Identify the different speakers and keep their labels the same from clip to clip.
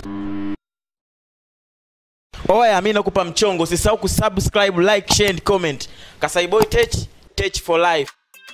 Speaker 1: Oya, mi nakupa mchongo, usisahau kusubscribe, like, share and comment. Kasai Boy Tech, Tech for life.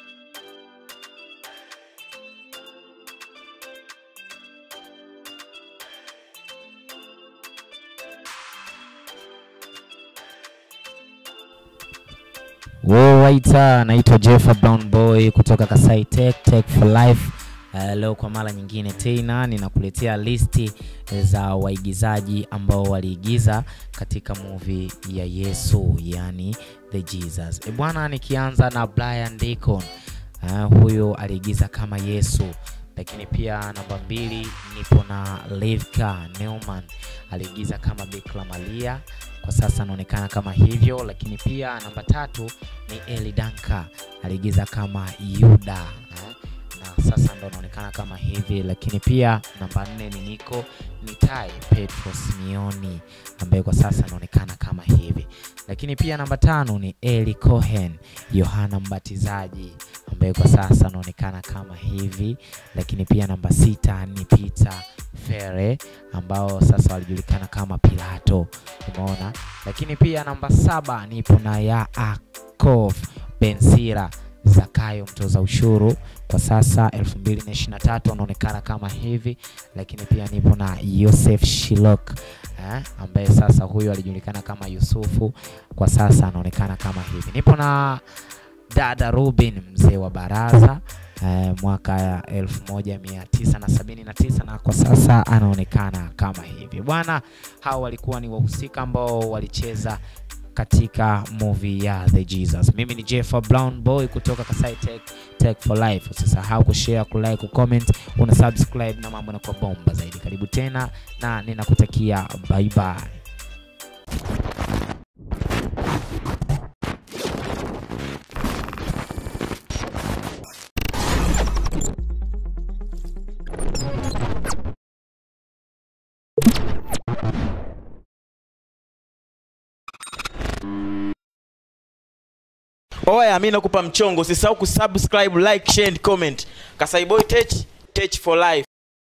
Speaker 2: Waita, naitwa Jeffa Brown Boy kutoka Kasai Tech, Tech for Life. Uh, leo kwa mara nyingine tena ninakuletea listi za waigizaji ambao waliigiza katika movie ya Yesu, yani The Jesus. E bwana, nikianza na Brian Deacon. Uh, huyo aliigiza kama Yesu lakini pia namba mbili nipo na Rivka Neumann aliigiza kama Bikira Maria, kwa sasa anaonekana kama hivyo. Lakini pia namba tatu ni Eli Danka aliigiza kama Yuda eh, na sasa ndo anaonekana kama hivi. Lakini pia namba nne ni Niko Nitai Petro Simioni ambaye kwa sasa anaonekana kama hivi. Lakini pia namba tano ni Eli Cohen Yohana Mbatizaji ambaye kwa sasa anaonekana kama hivi. Lakini pia namba sita ni Peter Fere ambao sasa walijulikana kama Pilato, umeona. Lakini pia namba saba nipo na Yaakov Bensira Zakayo mtoza ushuru kwa sasa 2023 anaonekana kama hivi. Lakini pia nipo na Yosef Shilok eh, ambaye sasa huyu alijulikana kama Yusufu kwa sasa anaonekana kama hivi. Nipo na dada Rubin mzee wa baraza eh, mwaka 1979 na kwa sasa anaonekana kama hivi bwana. Hao walikuwa ni wahusika ambao walicheza katika movie ya The Jesus. Mimi ni Jeffa Brown Boy kutoka Kasai Tech, Tech for Life. Usisahau kushare, kulike, kucomment, una subscribe na mambo yanakuwa bomba zaidi. Karibu tena na ninakutakia bye bye.
Speaker 1: Oya, mi nakupa mchongo, usisahau kusubscribe, like, share and comment. Kasai Boy Tech, Tech for life.